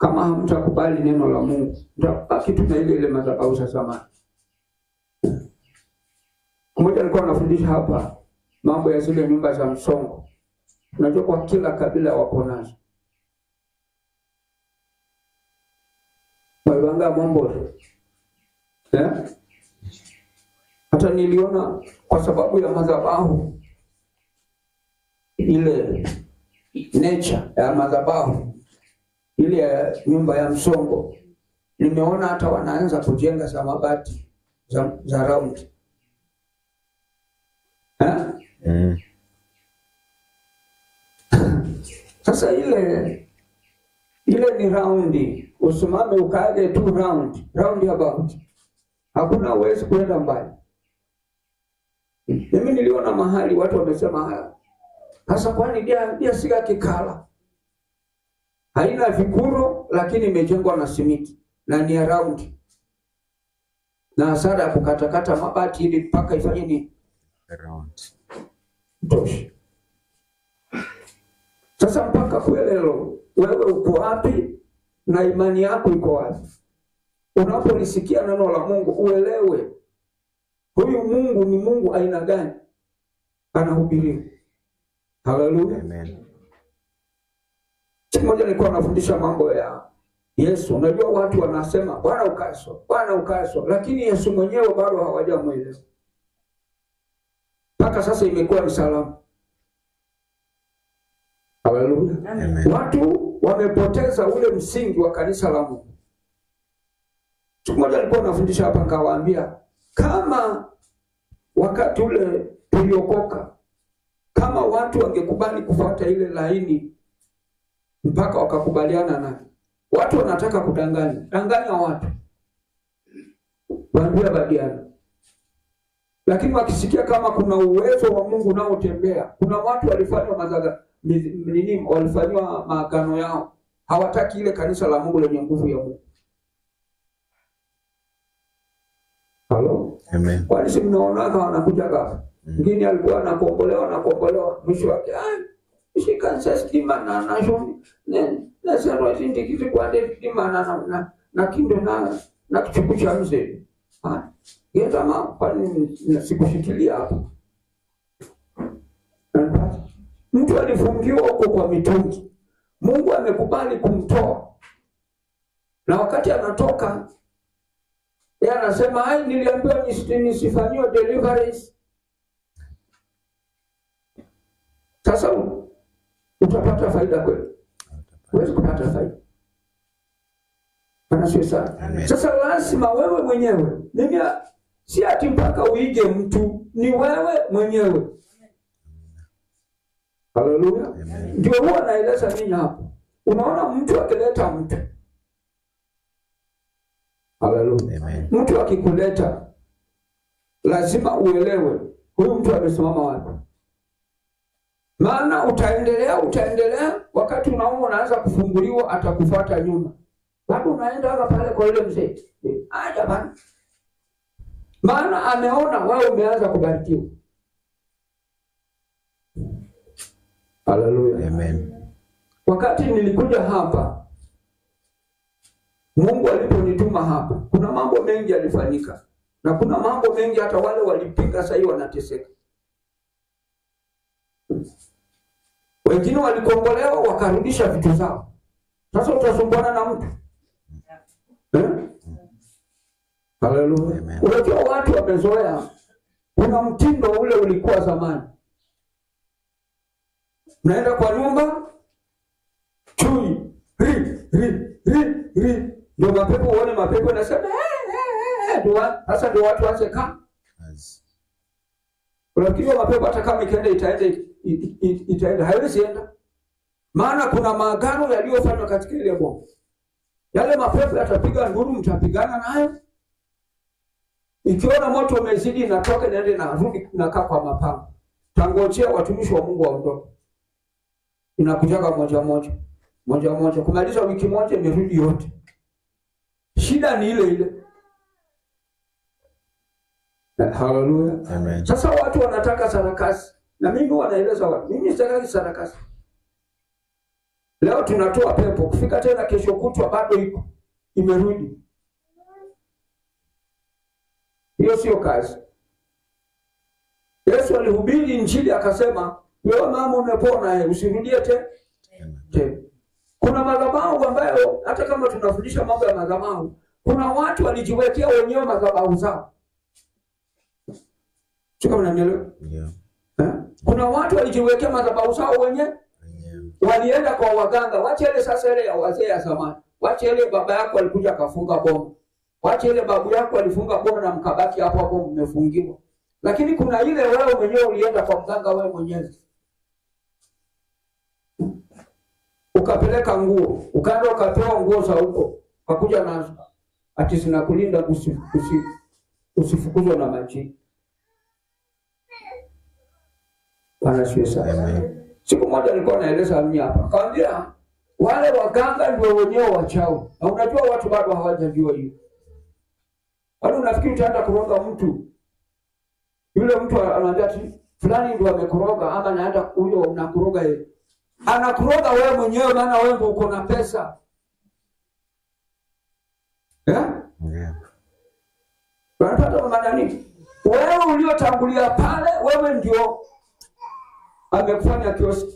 kama hamtakubali neno la Mungu, mtabaki tu na ile ile madhabahu za zamani. Mmoja alikuwa anafundisha hapa mambo ya zile nyumba za msongo. Unajua kwa kila kabila wako nazo. Walibanga mambo eh? Hata niliona kwa sababu ya madhabahu ile nature ya madhabahu ile ya nyumba ya msongo, nimeona hata wanaanza kujenga za mabati za, za round eh? Mm. Sasa ile ile ni raundi, usimame ukaage tu round round about, hakuna uwezi kwenda mbali. Mimi niliona mahali watu wamesema haya sasa, kwani dia dia siga kikala haina vikuro, lakini imejengwa na simiti na ni ya raundi na hasara ya kukatakata mabati ili mpaka ifanye ni Around. tosha. Sasa mpaka kuelelo, wewe uko wapi na imani yako iko wapi? Unapolisikia neno la Mungu uelewe huyu Mungu ni Mungu aina gani anahubiriwa. Haleluya! Amen. Siku moja nilikuwa nafundisha mambo ya Yesu. Unajua watu wanasema Bwana ukaso, Bwana ukaso, lakini Yesu mwenyewe bado hawajamwelewa mpaka sasa, imekuwa ni salamu. Haleluya! Amen. Watu wamepoteza ule msingi wa kanisa la Mungu. Siku moja nilikuwa nafundisha hapa, nikawaambia kama wakati ule tuliokoka, kama watu wangekubali kufuata ile laini mpaka wakakubaliana nayo. Watu wanataka kudanganya danganya watu, waambia badiana, lakini wakisikia kama kuna uwezo wa Mungu unaotembea, kuna watu walifanywa mazaga mi- nini, walifanywa maagano yao, hawataki ile kanisa la Mungu lenye nguvu ya Mungu. Halo, Amen. kwani si mnaonaga wanakuja hapa mwingine alikuwa anakombolewa anakombolewa, mwisho wake "Ah, shikanisa stima na nasho ne nasero sindikiti kwande stima na na na, na kindo na na kichuku cha mzee ah geta ma kwani na- sikushikilia hapo Unapata? mtu alifungiwa huko kwa mitungi, Mungu amekubali kumtoa, na wakati anatoka yeye anasema ai, niliambiwa nisi- nisifanyiwe deliverance Sasa u- utapata faida kweli? Huwezi kupata faida. Bwana asifiwe sana. Amen. Sasa lazima wewe mwenyewe, mimi a- si ati mpaka uige mtu, ni wewe mwenyewe. Haleluya. Amen. Ndio huwa naeleza nini hapo. Unaona mtu akileta mtu, haleluya, Amen. mtu akikuleta lazima uelewe huyu mtu amesimama wapi maana utaendelea utaendelea, wakati unaona unaanza kufunguliwa, atakufuata nyuma, bado unaenda hapa pale kwa yule mzee Eh, ah, jamani, maana ameona wewe umeanza kubarikiwa. Haleluya! Amen. Wakati nilikuja hapa, Mungu aliponituma hapa, kuna mambo mengi yalifanyika, na kuna mambo mengi hata wale walipinga, sasa hivi wanateseka. Wengine walikombolewa wakarudisha vitu zao. Sasa utasumbuana na mtu eh? Haleluya! Amen. Unajua watu wamezoea, kuna mtindo ule ulikuwa zamani, mnaenda kwa nyumba chui ri ri ri ri, ndio mapepo uone mapepo inasema "Eh, eh, eh," ndio wa- sasa ndio watu waanze kaa As- Unafikiri mapepo hata kama ikaenda itaenda i- i- i- itaenda haiwezi enda, maana kuna maagano yaliyofanywa katika ile bomu. Yale mapepo yatapiga nduru, mtapigana nayo. Ikiona moto umezidi, inatoka inaenda inarudi, inakaa kwa mapanga. Tangojea watumishi wa Mungu waondoke, inakujaga moja moja moja moja, kumaliza wiki moja imerudi yote. Shida ni ile ile. Eh, Haleluya. Amen. Sasa watu wanataka sarakasi, na mimi wanaeleza watu, mimi sitaki sarakasi. leo tunatoa pepo, kufika tena kesho kutwa bado iko imerudi. Hiyo sio kazi. Yesu alihubiri Injili akasema, wewe mama umepona, eh, usirudie tena tena. Kuna madhabahu ambayo hata kama tunafundisha mambo ya madhabahu, kuna watu walijiwekea wenyewe madhabahu zao. Sio kama unanielewa? Ndio. Eh? Kuna watu walijiwekea madhabahu zao wenyewe, Wenyewe. walienda kwa waganga. Wache ile sasa ile ya wazee ya zamani, wache ile baba yako alikuja akafunga bomu, wache ile babu yako alifunga bomu na mkabaki hapo hapo mmefungiwa. Lakini kuna ile wewe mwenyewe ulienda kwa mganga wewe mwenyewe ukapeleka nguo, ukaenda ukapewa nguo za huko, ukakuja nazo ati zinakulinda usi, usi, usifukuzwe na majini. Bwana asifiwe sana. Amen. Siku moja nilikuwa naeleza mimi hapa, kaambia wale waganga ndio wenyewe wachawi, na unajua watu bado hawajajua hiyo. Kwani unafikiri utaenda kuroga mtu, yule mtu anaambia ati fulani ndio amekuroga, ama naenda huyo unakuroga yeye, anakuroga wewe mwenyewe, maana wewe ndio uko na pesa eh? Ndio. Unapata maana nini? Wewe uliotangulia pale, wewe ndio amekufanya kioski.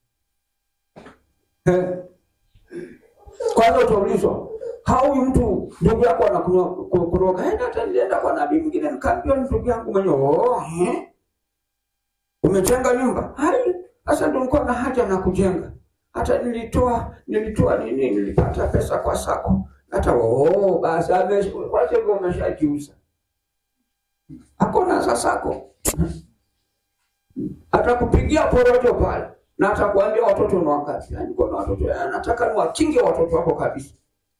Eh. Kwanza utaulizwa hau mtu ndugu yako anakuroga, eh, hata nilienda kwa nabii mwingine nikaambiwa ni ndugu yangu mwenyewe. Oh, eh. Umejenga nyumba? Hai, sasa ndio nilikuwa na haja na kujenga. Hata nilitoa nilitoa nini, nilipata pesa kwa sako. Hata oh, basi ame wacha hivyo umeshajiuza. Hakuna sasako. Atakupigia porojo pale na atakwambia watoto ni wangapi. Yaani kuna watoto eh, nataka niwakinge watoto wako kabisa.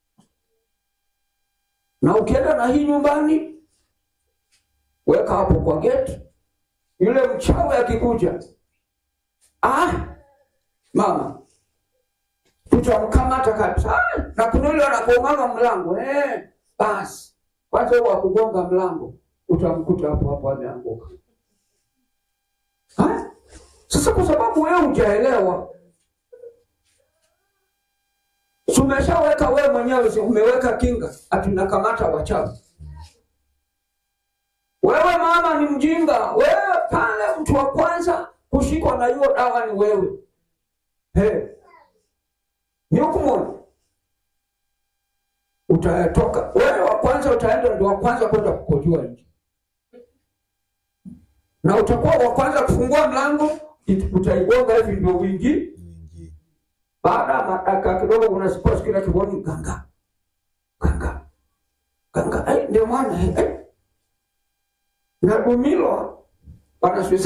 Na ukienda na hii nyumbani, weka hapo kwa geti, yule mchawi akikuja, ah, mama tutamkamata kabisa. Ah, na kuna yule anagonga mlango eh, basi kwanza huo akugonga mlango utamkuta hapo hapo ameanguka. Ah, Sasa kwa sababu wewe hujaelewa, si umeshaweka wewe mwenyewe, si umeweka kinga, atunakamata wachawi. Wewe mama ni mjinga, wewe pale, mtu wa kwanza kushikwa na hiyo dawa ni wewe. Hey, ni hukumu utatoka wewe wa kwanza, utaenda ndio wa kwanza kwenda kukojoa nje, na utakuwa wa kwanza kufungua mlango, it- utaigonga hivi ndio uingie. Nyingi. Baada ya madaka kidogo, unasikia kila kiboni ganga ganga ganga, ai, ndio maana eh, eh. na dumilo wanaswisa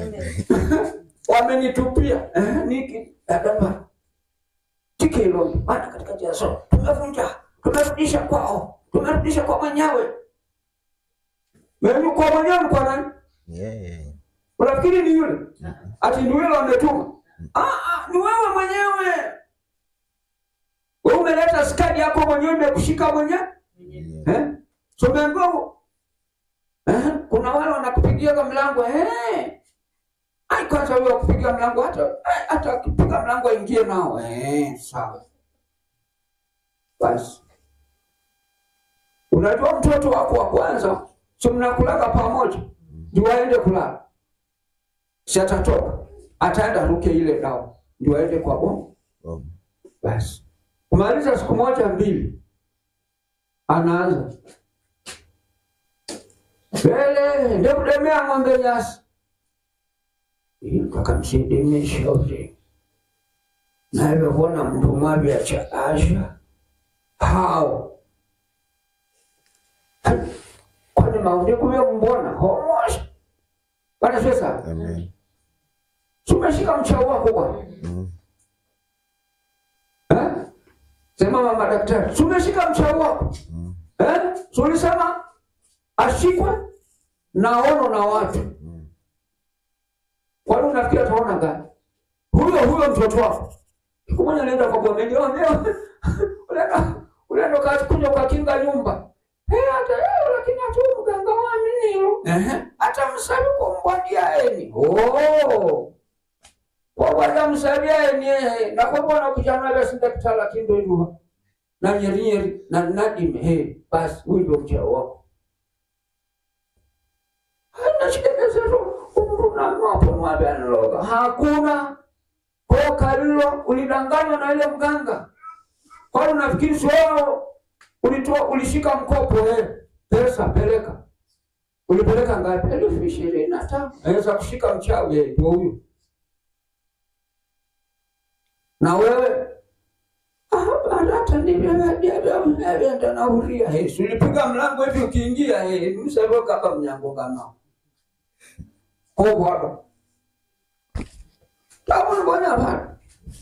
wamenitupia eh, niki adama tike hilo bana, katika jaso tumevunja, tumerudisha kwao, tumerudisha kwa mwenyewe. Mimi kwa mwenyewe ni kwa nani? Yeye. Unafikiri ni yule ati ni yule ametuma? Ah, ah, ni wewe mwenyewe. Wewe umeleta skadi yako mwenyewe, imekushika mwenyewe Yeye. eh? So umeambiwa eh, kuna wale wanakupigia kwa mlango eh, ai kwanza huyo akupigia mlango hata eh, hata akipiga mlango aingie nao eh, sawa basi. Unajua mtoto wako wa kwanza, si mnakulaga pamoja, ndio aende kulala, si atatoka, ataenda ruke ile dawa, ndio aende kwa bomu Oh. basi kumaliza siku moja mbili, anaanza mbele ndekudemea ng'ombe nyasi kakamsidimesha ule navyovona mndu mwavya cha asha hao kwani maundi kuvyo mbona homosha bana sesa Amen. sumeshika mchao wako bwana Mm. Eh? Sema mama daktari, si umeshika mchao wako Mm. eh? Si ulisema ashikwe na ono na watu. Mm. Kwani unafikiri ataona gani? Huyo huyo mtoto wako siku moja anaenda kwa bwana ndio leo unaenda unaenda kakuja kwa kinga nyumba eh, hata leo lakini hata huyu mganga wa nini ehe, hata msabi kwa mbwadia eni oh wawadamusabyaye nie nakwebona kuchana vyasindakita lakini ndo inuwa na nyerinyeri na nadime he basi huyu ndio mchao wako nachikekezero umru namapo mwabe analoga hakuna koka lilo ulidanganywa na ile mganga kwani unafikiri sio ulitoa ulishika mkopo eh pesa peleka ulipeleka ngapi elfu ishirini na tano aweza kushika mchawi eh, ndio huyo na wewe "Ah, hata ndivyoenda nahuria he si ulipiga mlango hivi ukiingia he msevoka hapa mnyango kama kobwado taunibona bana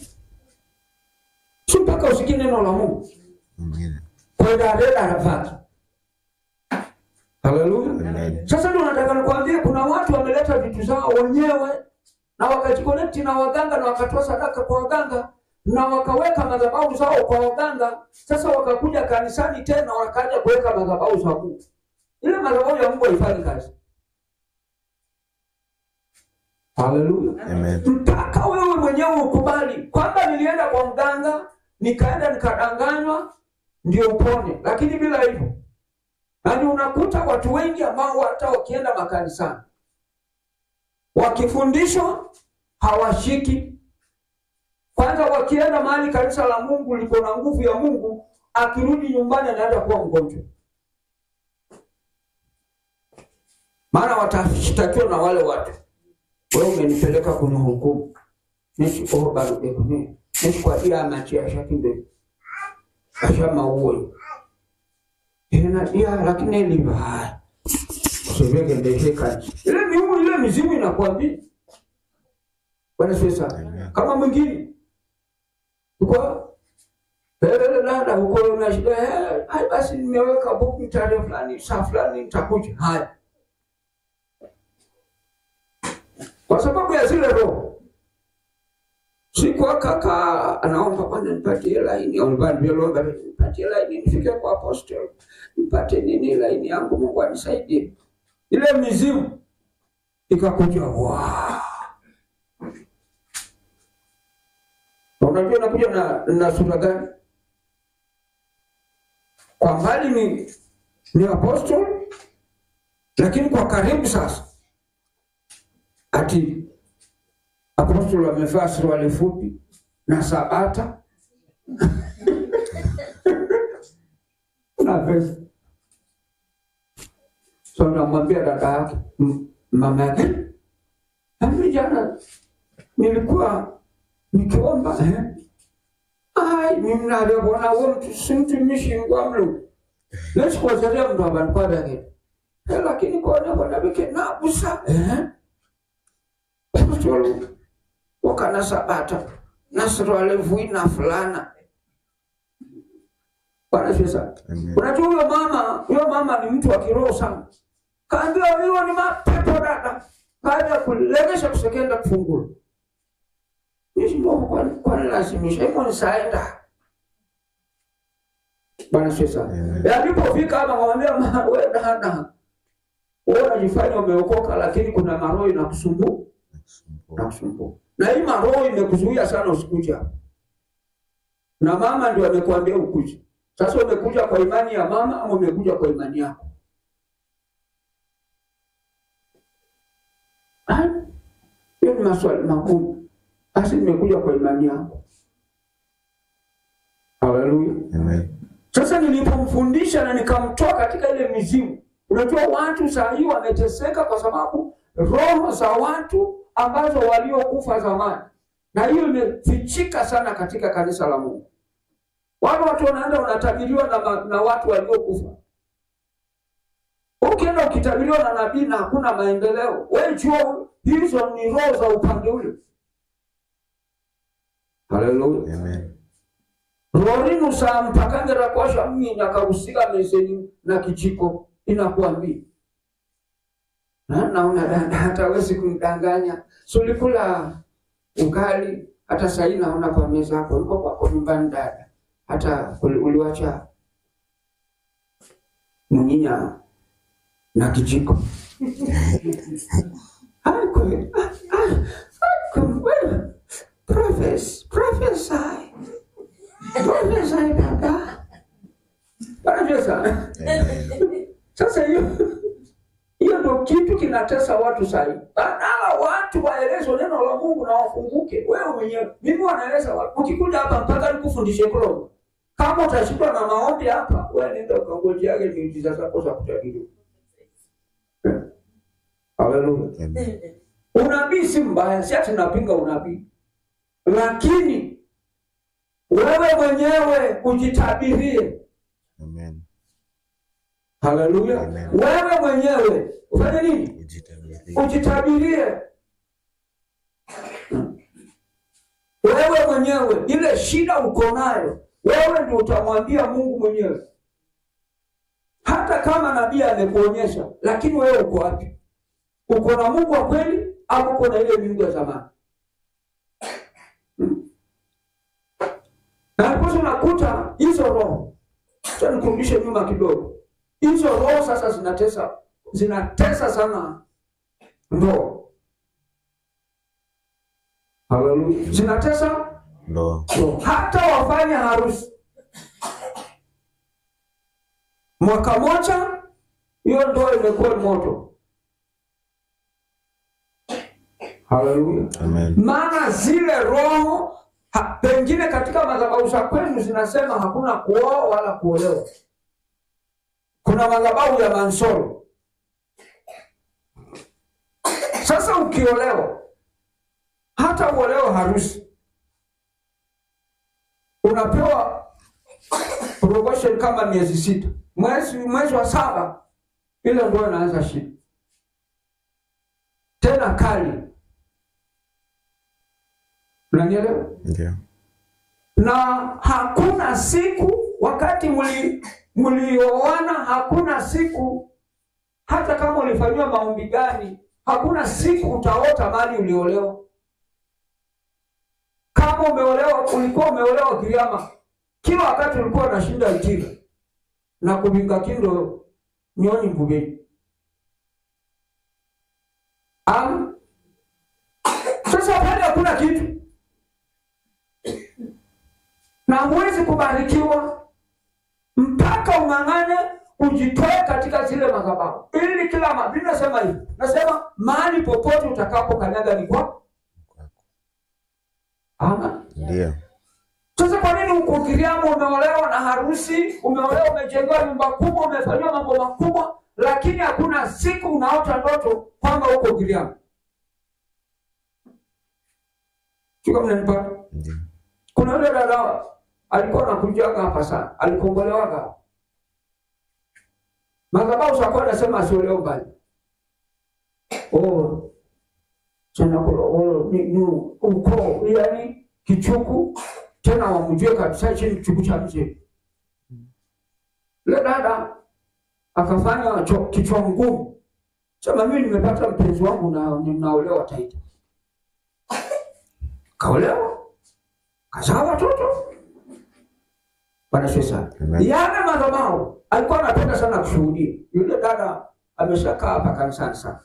si mpaka usikie neno la mungu Amen. kwendadeda nafasi haleluya Amen. sasa ndio nataka nikwambie kuna watu wameleta vitu zao wenyewe na wakajikonekti na waganga na wakatoa sadaka kwa waganga na wakaweka madhabahu zao kwa waganga sasa wakakuja kanisani tena wakaja kuweka madhabahu za mungu ile madhabahu ya mungu haifanyi kazi haleluya Amen. mpaka wewe mwenyewe ukubali kwamba nilienda kwa mganga nikaenda nikadanganywa ndio upone lakini bila hivyo yaani unakuta watu wengi ambao hata wakienda makanisani wakifundishwa hawashiki kwanza wakienda mahali kanisa la mungu liko na nguvu ya mungu akirudi nyumbani anaenda kuwa mgonjwa maana watashtakiwa na wale watu wewe umenipeleka kwenye hukumu nishikoho barudekuni nishikwadia amachi ashakinde ashamauwe inadia lakini eliva usivegendeshekani ile miumu ile mizimu inakwambia bwana sasa Amen. kama mwingine uko Pelele dada huko una shida eh, hai basi nimeweka buku tarehe fulani saa fulani nitakuja. Haya, kwa sababu ya zile roho siku kaka anaomba bwana nipatie laini au bwana niomba nipatie laini nifike kwa apostle nipate nini laini yangu Mungu anisaidie. Ile mizimu ikakuja wa unajua nakuja na, na sura gani? Kwa mbali ni ni apostle, lakini kwa karibu sasa ati apostol amevaa suruali fupi na sabata na pesa. So namwambia dada yake m- mama yake, mimi jana nilikuwa nikiomba eh? ai mimi navyobona uwo mtu si mtumishi wa mlu lesikuwazaria mndu abankwabake lakini kona bona bike nabusa eh? Apostol wakana sabata na suruali vui na fulana Bwana asifiwe sana. Amen. Unajua huyo mama, huyo mama ni mtu wa kiroho sana. Kaambiwa hiyo ni mapepo dada. Kaja kulegesha kusekenda kufungula. Mimi ndio kwa kwa lazimisha hivyo nisaenda. Bwana asifiwe sana. Amen. Alipofika hapa akamwambia "Ma, wewe dada. Wewe unajifanya umeokoka lakini kuna maroho inakusumbua na kusumbua. Na hii maroho imekuzuia sana usikuje hapa. Na mama ndio amekuambia ukuje. Sasa umekuja kwa imani ya mama ama umekuja kwa imani yako? Ah, Hiyo ni maswali magumu. Basi nimekuja kwa imani yako. Haleluya. Amen. Sasa nilipomfundisha na nikamtoa katika ile mizimu, unajua watu saa hii wameteseka kwa sababu roho za watu ambazo waliokufa zamani, na hiyo imefichika sana katika kanisa la Mungu. Wale watu wanaenda wanatabiriwa na, ma- na watu waliokufa. Ukienda ukitabiriwa na nabii na hakuna maendeleo, wewe jua hizo ni roho za upande ule. Haleluya Amen. rorinu saa mpakangera kwasha mminya kausika meseni na kijiko inakuambia Na- naona dada hata wezi kumdanganya sulikula ugali hata sahii naona kwa meza hapo uliko kwako nyumbani dada hata uli- uliwacha mnyinya na kijiko Ai, kweli. Ah, ah, ah, kweli. Prophesy, prophesy. Prophesy baba. Bwana sana. Amen. Sasa hiyo hiyo ndio kitu kinatesa watu sasa hivi. Badala watu waelezwe neno la Mungu na wafunguke. Wewe mwenyewe mimi wanaeleza watu. Ukikuja hapa mpaka nikufundishe Kolombo. Kama utashindwa na maombi hapa, wewe nenda ukangojeage miujiza zako za kutabiriwa. Haleluya. Amen. Unabii si mbaya, si ati napinga unabii, lakini wewe mwenyewe ujitabirie. Amen. Haleluya! Amen. Wewe mwenyewe ufanye nini? Ujitabirie. Ujitabirie wewe mwenyewe, ile shida uko nayo wewe ndio utamwambia Mungu mwenyewe, hata kama nabii amekuonyesha, lakini wewe uko wapi? Uko na Mungu wa kweli au uko na ile miungu ya zamani? Hmm. Na hapo unakuta hizo roho, acha nikurudishe nyuma kidogo, hizo roho sasa zinatesa zinatesa sana ndoa. Haleluya, zinatesa Ndoa. So, hata wafanye harusi mwaka moja, hiyo ndoa imekuwa moto. Haleluya! Amen. Maana zile roho ha, pengine katika madhabahu za kwenu zinasema hakuna kuoa wala kuolewa. Kuna madhabahu ya mansoro. Sasa ukiolewa, hata uolewa harusi unapewa probation kama miezi sita. Mwezi mwezi wa saba ile ndio inaanza shida tena kali, unanielewa? Ndio. Na hakuna siku wakati mli mlioana, hakuna siku hata kama ulifanyiwa maombi gani, hakuna siku utaota mali uliolewa kama umeolewa ulikuwa umeolewa kiriama, kila wakati ulikuwa unashinda ijira na kubinga kindo nyoni mbugeni am sasa pale hakuna kitu na huwezi kubarikiwa mpaka ung'ang'ane ujitoe katika zile madhabahu, ili kila ma- Biblia nasema hivi, nasema mahali popote utakapo kanyaga ni kwako. Ama Ndio. sasa kwa nini uko Kiriamu umeolewa na harusi, umeolewa umejengewa nyumba kubwa, umefanyiwa mambo makubwa, lakini hakuna siku unaota ndoto kwamba uko Kiriamu? Sio mnanipata? Ndio. Kuna yule dada alikuwa anakujaga hapa sana, alikombolewaga madhabahu za kwenda sema asiolewe mbali. Oh, sana kulogolo ni, ni ukoo yani kichuku tena wamjue kabisa chini kichuku cha mzee. Yule dada akafanya cho- kichwa ngumu, sema mimi nimepata mpenzi wangu na ninaolewa Taita. Kaolewa kazaa watoto Bwana Yesu sana. Amen. Yale madhabahu alikuwa anapenda sana kushuhudia. Yule dada ameshakaa hapa kanisani sana,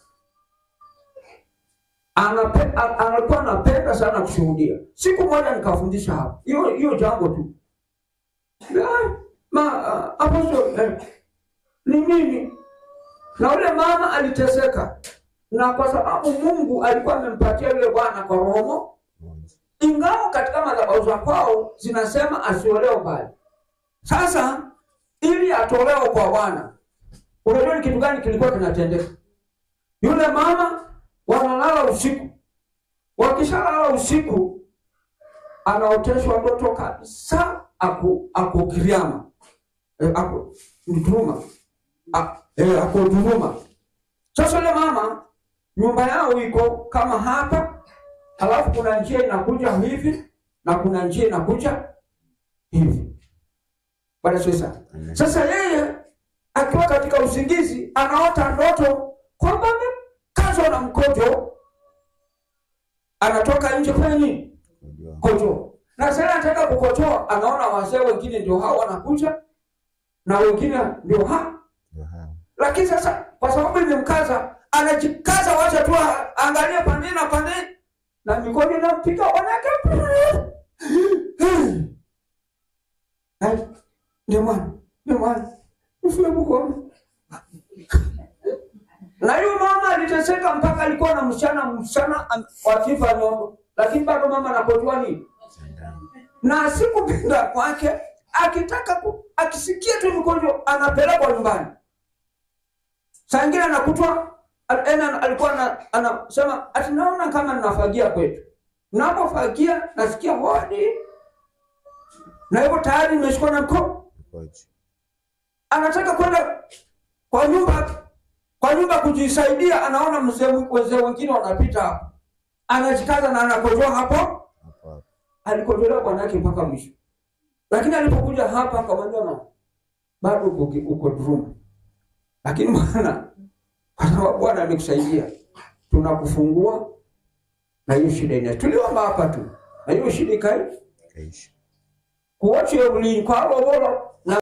Anape- a- alikuwa anapenda sana kushuhudia. Siku moja nikafundisha hapa hiyo hiyo jambo tu, Ah, ma ah, apostle eh, ni mimi na yule mama aliteseka, na kwa sababu Mungu alikuwa amempatia yule bwana kwa roho ingawa katika madhabahu za kwao zinasema asiolewe mbali. Sasa ili atolewe kwa Bwana, unajua ni kitu gani kilikuwa kinatendeka? Yule mama wanalala usiku, wakishalala usiku anaoteshwa ndoto kabisa, aku ako Kiriama eh, ako Mturuma A- eh, ako Duruma. Sasa yule mama nyumba yao iko kama hapa halafu kuna njia inakuja hivi na kuna njia inakuja hivi. Bwana Yesu sana. Amen. Sasa yeye akiwa katika usingizi anaota ndoto kwamba amekazwa na mkojo, anatoka nje kufanya nini? Ndio. Kojo. Na sasa anataka kukojoa, anaona wazee wengine ndio hao wanakuja na wengine ndio ha Ndio hao. lakini sasa kwa sababu imemkaza, anajikaza, wacha tu a- aangalie pande na pande na mikono inampiga wanawake Ai, ndio mwana ndio mwana ufue mkono na huyo mama aliteseka mpaka alikuwa na msichana msichana am- wa kifa nyogo, lakini bado mama anapojua nini na asikupenda kwake, akitaka ku, akisikia tu mgonjwa anapelekwa nyumbani. Saa ingine anakutwa al- ena alikuwa ana- anasema ati naona kama ninafagia kwetu, napofagia nasikia hodi, na hivyo tayari nimeshikwa na mkono Koji. anataka kwenda kwa nyumba kwa nyumba kujisaidia, anaona mzee wazee wengine wanapita hapo, anajikaza na anakojoa hapo. Hapo hapo. Alikojolewa bwanake mpaka mwisho, lakini alipokuja hapa akamwambia mama, bado uko uko dhuluma, lakini bwana, kwa sababu Bwana amekusaidia, tunakufungua na hiyo shida ina tuliomba hapa tu, na hiyo shida ikai Kaishi. kuwache ulinkwalo bolo